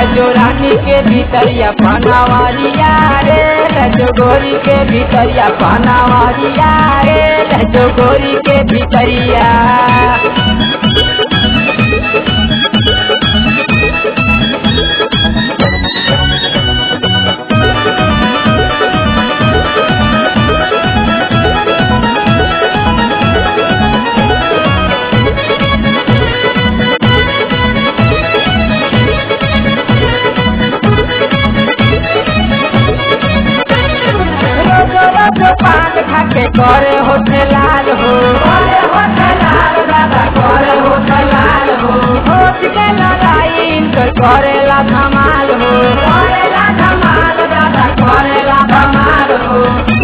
लजो रानी के भीतरिया पनावरिया रे लजो गोरी के भीतरिया पनावरिया रे लजो गोरी के भीतरिया रोजो रोजो पान खाके करे होठे लाल हो करे होठे लाल दादा करे होठे लाल हो होठ के लड़ाई इनकर करेला धमाल हो करेला धमाल दादा करेला धमाल हो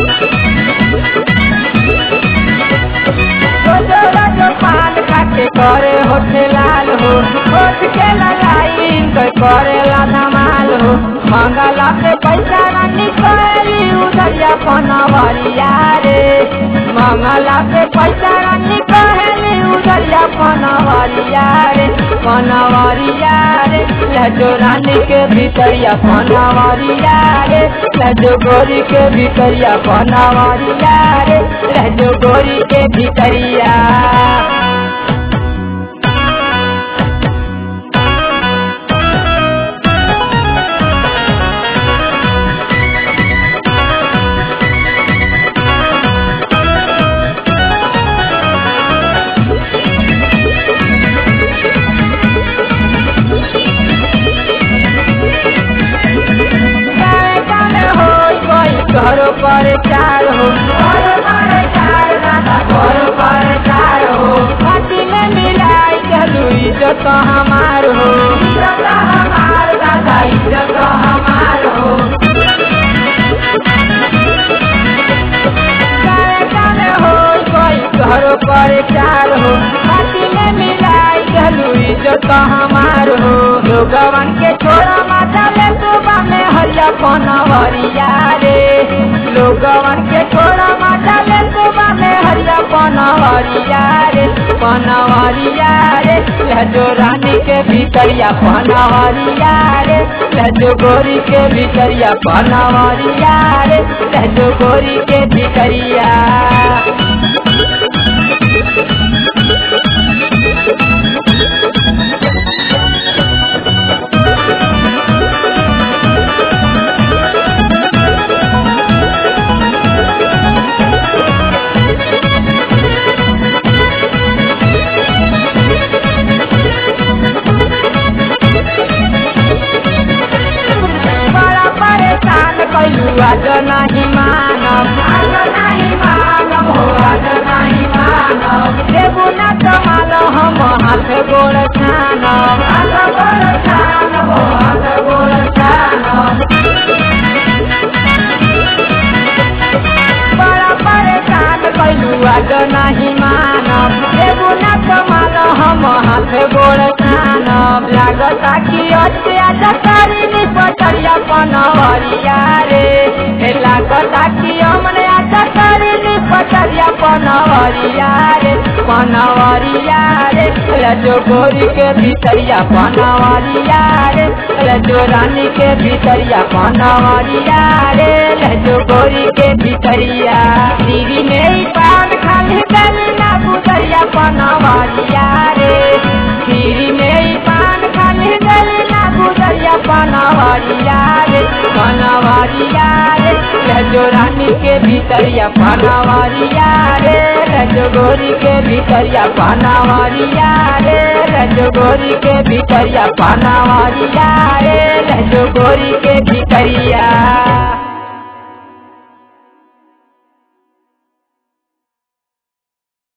रोजो रोजो पान खाके करे होठे लाल हो होठ के लड़ाई इनकर करेला धमाल हो मंगला पे पैसा ना निकली उधरिया पनवरिया रे मंगला पे पैसा ना निकली उधरिया पनवरिया रे पनवरिया रे लजो रानी के भीतरिया पनवरिया रे लजो गोरी के भीतरिया पनवरिया रे लजो गोरी के भीतरिया गाए गाने हो कोई घरो पर चार हो घरो पर चार दादा घरो पर चार हो पार्टी में मिलाई चलू इज्जत हमार हो इज्जत हमार दादा इज्जत हमार हो गाए गाने हो कोई घरो पर चार हो पार्टी में मिलाई चलू इज्जत हमार हो लोगवन के छोड़ा माता ले सुबह में हरिया पनवरिया रे लोगवन के छोड़ा माता ले सुबह में हरिया पनवरिया रे पनवरिया रे लजो रानी के भीतरिया पनवरिया रे लजो गोरी के भीतरिया पनवरिया रे लजो गोरी के भीतरिया बड़ा परेशान कैलू आज नहीं मानव आज नहीं मानव हो आज नहीं मानव देबू न कमाल हम हाथ गोड़ छानव हाथ गोड़ छानव हो हाथ गोड़ छानव बड़ा परेशान कैलू आज नहीं मानव देबू न कमाल हम हाथ गोड़ छानव लागता कि अत्याचार करी पटरिया पनवरिया रे हे लागता कि हमने आशा करी पटरिया पनवरिया रे पनवरिया रे लजो गोरी के भीतरिया पनवरिया रे लजो रानी के भीतरिया पनवरिया रे लजो गोरी के भीतरिया दीदी मेरी पान खाली गली ना गुजरिया पनवरिया रे दीदी मेरी पान खाली गली ना गुजरिया पनवरिया रे पनवरिया रे लजो रानी के भीतरिया पनवरिया रे लजो गोरी के भीतरिया पनवरिया रे लजो गोरी के भीतरिया पनवरिया रे लजो गोरी के भीतरिया